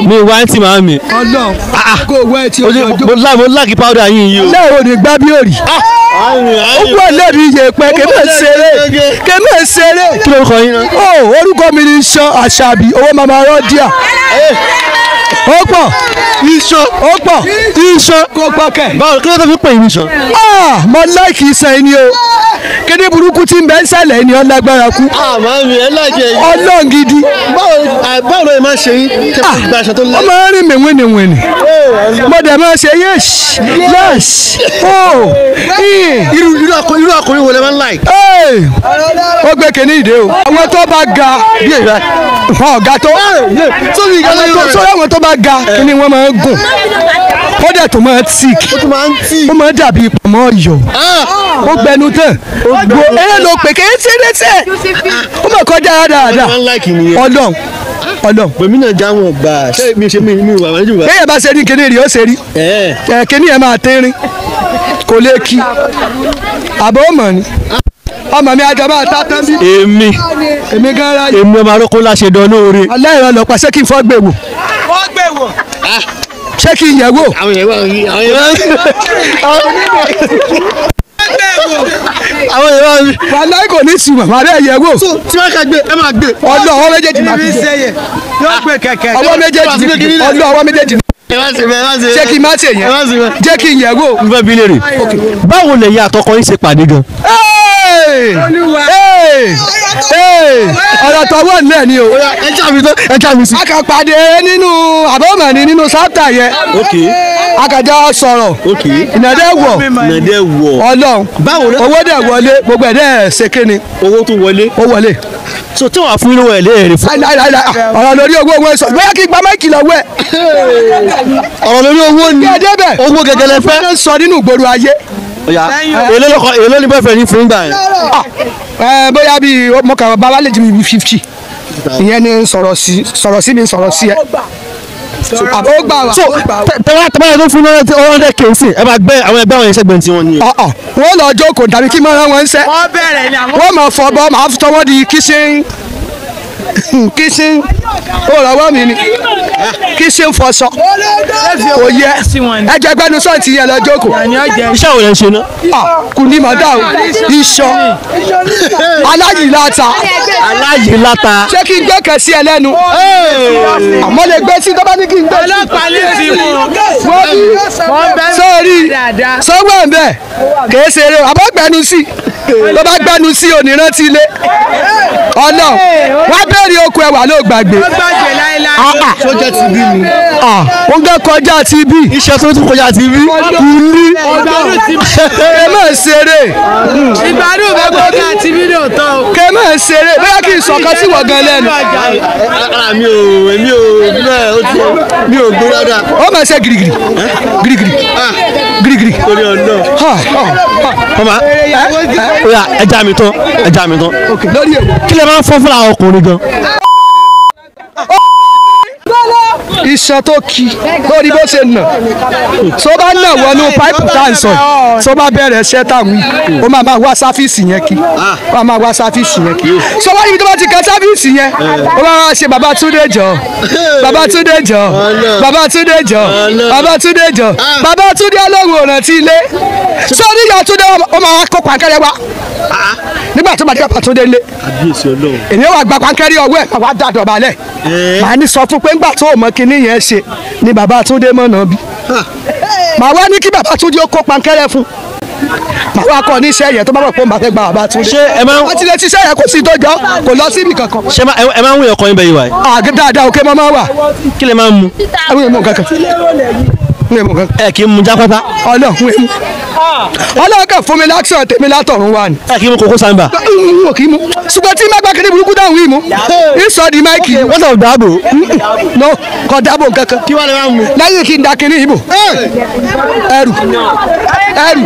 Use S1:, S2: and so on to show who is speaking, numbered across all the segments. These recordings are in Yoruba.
S1: mi wá ń tì máa mi.
S2: Ọlọ́run kó owó ẹ tí o
S1: Ojú-
S2: jọjọ.
S1: mo lá- mo láàkì powder yín yìí o.
S2: náà ò ní gbá bí òrì. ó wà lẹ́nu iye pẹ́ kẹ́mẹ́ ṣeré kẹ́mẹ́ ṣeré.
S1: kí ló ń kọ yín náà.
S2: ó orúkọ mi ni sọ àṣàbí owó mama rọ́díà. ó pọ̀
S1: iṣan
S2: ó pọ̀
S1: iṣan.
S2: kó pọ̀ kẹ̀.
S1: báwo kí ló tó fi pè yín iṣan.
S2: Ah, mo láìkì iṣẹ́ ẹni o kéde burúkú tí ń bẹ ń sàlẹ̀ ẹni ọlágbára kú
S1: àmọ́ mi ẹ láìjẹ yìí.
S2: ọlọ́run gidi
S1: báwo ló yẹ máa ṣe yín tẹ́ fi gba aṣọ tó
S2: ó
S1: lẹ́.
S2: máa ń rìn mí wìnìwìnì mo dẹ̀ máa ṣe yẹ́s yẹ́s ó
S1: irú irú ọkùnrin irú ọkùnrin wo lẹ máa ń láì.
S2: ó gbé kínní ìdè o àwọn tó bá ga
S1: bí èyí bá.
S2: wọn ò ga tó
S1: sórí ìgbà
S2: àwọn tó sọ́dọ̀ àwọn tó bá ga kínní wọn máa ń gùn ó dẹ̀ tó máa tíìk
S1: ó tún máa ń tì.
S2: ó máa dàbí pọ̀mọ́ ọ̀yọ́ ó gbẹnu tán gbo eré ló pè kéé tí ẹ tẹ ó mọ̀ kọjá dáadáa
S1: máa ń láìkì nìyẹn.
S2: ọlọ́run ọlọ́run
S1: pèmí náà já wọn gbà ṣé mi ṣe mi mi wà wájú wa.
S2: bẹ́ẹ̀ bá ṣe ní kíní rí ó ṣe rí
S1: ẹ
S2: ẹ kíní ẹ máa tẹ́rín kò lè kí àbọ̀ ó mọ̀ ni ọmọ mi ajá máa tá tán bí
S1: èmi
S2: èmi gan ra yìí
S1: èmi ọmọ arókó láṣẹ dán lóore.
S2: aláìrán lọ pa ṣé kí n fọ́ gbé wò ṣé kí n yẹ̀ wò
S1: àwọn yẹn wà ní àwọn yẹn wà ní. àwọn yẹn wà ní.
S2: wàláì kò ní ìsìnwọ̀n màá bẹ́ẹ̀ yẹ̀ wò
S1: tí wọ́n ká gbé ẹ máa gbé.
S2: ọlọ́ ọwọ́ méjèèjì máa fi jẹ
S3: yóò gbé kẹ̀kẹ́.
S2: ọwọ́ méjèèjì ọlọ́ ọwọ́ méjèèjì
S1: ẹ má ṣe bẹ́ẹ̀ ẹ má ṣe.
S2: ṣé kí n má ṣe
S1: ẹ má ṣe
S2: yẹn
S1: bẹ́ẹ̀.
S2: jẹ́ kí n yẹ̀ wò.
S1: n fẹ́ bi léèrè. báwo lẹ̀yin àtọkọ yín ṣe pàdé gan.
S2: Hey! Hey! Hey! ọ̀rọ̀ tọwọ́ nílẹ̀ ni o.
S1: ẹ já mi tán ẹ já mi sí.
S2: a kàn pàdé nínú àbọ̀mọ̀ni nínú sáptà yẹn
S1: ok
S2: a kàn jọ sọ̀rọ̀
S1: ok.
S2: ìnàdẹ́ wọ̀
S1: nàdẹ́ wọ̀.
S2: ọlọ́run
S1: báwo ló
S2: owó dẹ̀ wọlé gbogbo ẹ̀ dẹ̀ ṣe kíni
S1: owó tó wọlé.
S2: ó wọlé.
S1: so tí wọ́n á fún yín lówó ẹ̀ léèrè fún.
S2: láìláìláì ọ̀rọ̀ lórí owó owó sọ bóyá kí n gba máìkì lọ́wọ́ ẹ̀.
S1: ọ̀rọ̀ lórí owó ni.
S2: kí ẹ débẹ̀
S1: owó gẹ́gẹ́ lẹ fẹ́.
S2: wọ́n ń sọ nínú ìgboro ayé.
S1: ọ̀yà èlé lọ́kọ èlé ní bẹ́ẹ̀ ní fún gbà yẹn.
S2: ẹ bóyá bíi mọ̀kàn bàbá lè jí mi fifty ìyẹn ni sọ̀rọ̀ sí sọ̀rọ̀ sí mi sọ̀rọ̀ sí ẹ. àbó gbà wá.
S1: so tẹ́wọ́ tẹ́wọ́ yẹn tó fún náà one hundred k sí ẹ bá gbẹ àwọn ẹgbẹ́ àwọn yẹn sẹ́gbẹ̀ẹ́ tí wọ́n ní.
S2: ọ̀ọ̀ wọ́n lọ jókòó tàbí kí mọ́ra wọn ń sẹ́.
S3: wọ́n bẹ̀rẹ̀ ni àwọn.
S2: wọ́n máa fọbọ́ máa tọwọ́ di kíṣín kíṣín ó rọwọ́ mi ni kíṣín fọṣọ kò yẹ ẹjẹ gbẹnu sọ́ọ̀tì yẹn lọ jókòó
S1: iṣẹ́ wo lẹ ń ṣe ná.
S2: Ah, kù ní màdá o iṣan aláyìíláta
S1: aláyè láta.
S2: ṣé kí n gbé kẹ̀sí ẹ lẹ́nu àmọ́ lè gbé sí tọ́ba ní kí n gbé sí.
S3: ọlọ́pàá lè fi mú un.
S2: wọ́n bí
S3: wọ́n bẹ́
S2: sórí
S3: dáadáa.
S2: sọ́wọ́ ẹ̀ bẹ́ẹ̀ kìí ṣe eré àbọ̀ gbẹnu sí tó bá gbẹnu sí onírántí ilé ọ̀nà wọ́n bẹ̀rẹ̀ okùn ẹ̀wà ló gbàgbé
S3: ó gbàgbé láéláé.
S1: sójà ti bí mi.
S2: wọ́n gẹ́ kọjá ti bí
S1: iṣẹ́ tó tún kọjá ti bí.
S2: kùlí
S3: ìgbádùn ti
S2: kè má ṣeré
S3: ìgbádùn bẹ́ẹ̀ gbọ́dọ̀ àti fídíò tán o.
S2: kè má ṣeré bóyá kí n sọ̀kan sí wọ̀ gan lẹ́nu
S1: ara mi ò èmi ò bẹ́ẹ̀ ó ti mi ò gbó dáadáa.
S2: ó máa ṣe girigiri girigiri girigiri
S1: torí ọ̀nà.
S2: Ha, ha, ha.
S1: ọmọ oya ẹja mi tán ẹja mi tán.
S2: lórí èwo.
S1: kí lè máa ń fọ́ fúnra ọkùnrin gan.
S2: iṣan tó ki lórí bó ṣe nà tó bá nà wọnú páìpù tá à ń sọ yìí tó bá bẹ̀rẹ̀ iṣẹ́ tá à ń wí ó máa máa wá sáfíìsì yẹn kí ó máa máa wá sáfíìsì yẹn kí tó bá níbi tó bá ti kan sáfíìsì yẹn ó máa wá ṣe bàbá túndé jọ bàbá túndé jọ bàbá túndé jọ bàbá túndé jọ bàbá túndé ọlọ́run ọ̀ràn ti ilé sórí ìyá túndé ó máa wá kó pàǹkẹ́rẹ́ wá nígbà tó bá dé bàbá túndé lé
S1: àbíyèsí ọlọ́run.
S2: èmi wà gba pankẹ́rì ọwọ́ ẹ̀ wà dàdọ̀ balẹ̀ màá ní sọ fún pé ńgbà tó o mọ kinní yẹn ṣe ni bàbá Túndé mọ̀nà bí màá wá ní kí bàbá Túndé ó kó pankẹ́rẹ́ fún màá wá kọ́ ní iṣẹ́ yẹn tó bá bọ̀ pé òun bá fẹ́ gba bàbá Túndé
S1: ṣé ẹ máa ń
S2: wọ́n ti lè ti iṣẹ́ yẹn kò sí tó jọ kò lọ síbi kankan
S1: ṣé ẹ máa- ẹ máa ń wúyọ̀ kọ́ yín bẹ́ẹ̀ yìí wá.
S2: àgẹ́ dáadáa òkè mọ́ máa wà
S1: kí lè máa ń mu.
S2: àwọn èèmọ̀ kankan àwọn èèmọ̀ kankan
S1: ẹ kì í mu jápátá.
S2: ọlọ́run èèmọ̀ ọlọ́run kàn fún mi láksọ̀ tèmi látọ̀run wà ní.
S1: ẹ kì í mu kókó sáńbà.
S2: n ò kì í mu ṣùgbọ́n tí má gbà kí ní burúkú dáhùn yìí mu ń sọ di máìkì
S1: wọ́n sọ dáàbò.
S2: no kò dábò kankan
S1: kí wàá lè máa mu.
S2: lẹ́yìn kí n da kinní yìí bò ẹrù ẹrù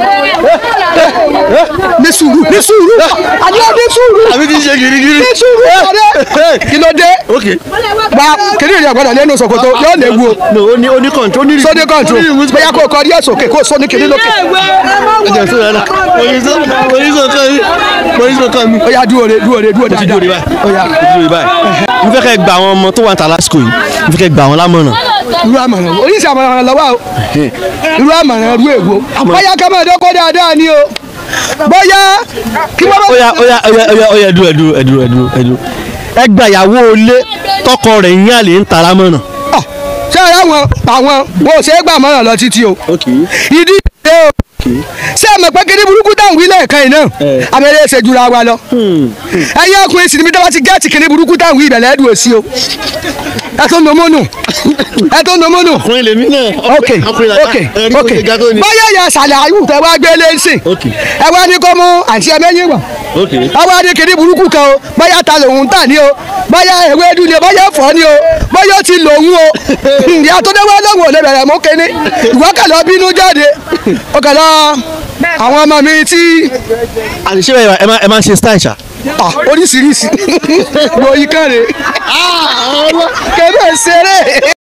S2: ní sùúrù ní sùúrù àdúrà ní sùúrù
S1: àbí kì í ṣe girigiri.
S2: ní sùúrù ọ̀rẹ́ kí ló dé
S1: ok.
S2: gba kinní yìí ọ̀gbọ́dọ̀ lẹ́nu ṣòkòtò yóò lè wu o
S1: no ó ní ó ní kọ̀ǹtó ó ní.
S2: sódé kọ́ńtù bóyá kó o kọ́ díẹ̀ sókè kó o sóní kinní lókè
S1: ẹjẹ sọ yàrá. oníṣọ oníṣọ kan mi oníṣọ kan mi.
S2: ó yá dúró de dúró de dúró
S1: ti dúró de
S2: dáadáa
S1: báyìí.
S2: ó yá
S1: mo ti dúró de báyìí. mo fẹ́ kẹ́ gba àwọn ọmọ tó wà ní tàlásìkò yìí mo fẹ́ kẹ́ gba àwọn lámọ̀ràn
S2: irú àmọ̀ràn wo oríṣi àmọ̀ràn lọ́wọ́ o irú àmọ̀ràn irú èwo bóyá ká máa dọ́kọ́ dáadáa ni o bóyá kí wọ́n bá.
S1: ó yá ó yá ó yá ó yá ó yá ẹdú ẹdú ẹdú ẹdú ẹdú ẹ gba ìyàwó ilé tọkọ rẹ̀ yín àlè ń tara mọ́nà.
S2: Ọ̀, ṣé ara wọn àwọn wọn ò ṣe é gbà mọ́ràn lọ títí o ìdí ìdí o ṣé ẹ mọ̀ pé kí ní burúkú táwọn wí lẹ́ẹ̀kan yìí náà abẹ́rẹ́ ṣe jura wa lọ ẹ̀yin ọkùnrin sì ni mi dábàá ti gẹ́ẹ̀tì kí ní burúkú táwọn wí ìbẹ̀lẹ̀ ẹ̀dùn òsì o ẹ tó nà mọ́nù ẹ tó nà mọ́nù
S1: ọkùnrin lèmi náà.
S2: ok ok ok bóyá ìyá sàlẹ̀ ayú tẹ wá gbé léṣe
S1: Ok.
S2: ẹ wá ní kó mú àǹtí ẹ mẹ́yìn wá
S1: ok
S2: ẹ wá ní kíní burúkú kan o bóyá ta lòun tà ní o bóyá ewédú ni o bóyá ẹ̀fọ́ ni o bóyá ó ti lòun o ìyá tó dé wá lóhùn ò lè bẹ̀rẹ̀ mú kíní ìwọ kà lọ bínú jáde ó kà lọ àwọn ọmọ mi tí
S1: àti ṣé ẹ máa ẹ máa ń ṣe style ṣá.
S2: ah, oríṣiríṣi lóyún kàn rè kébè ṣeré.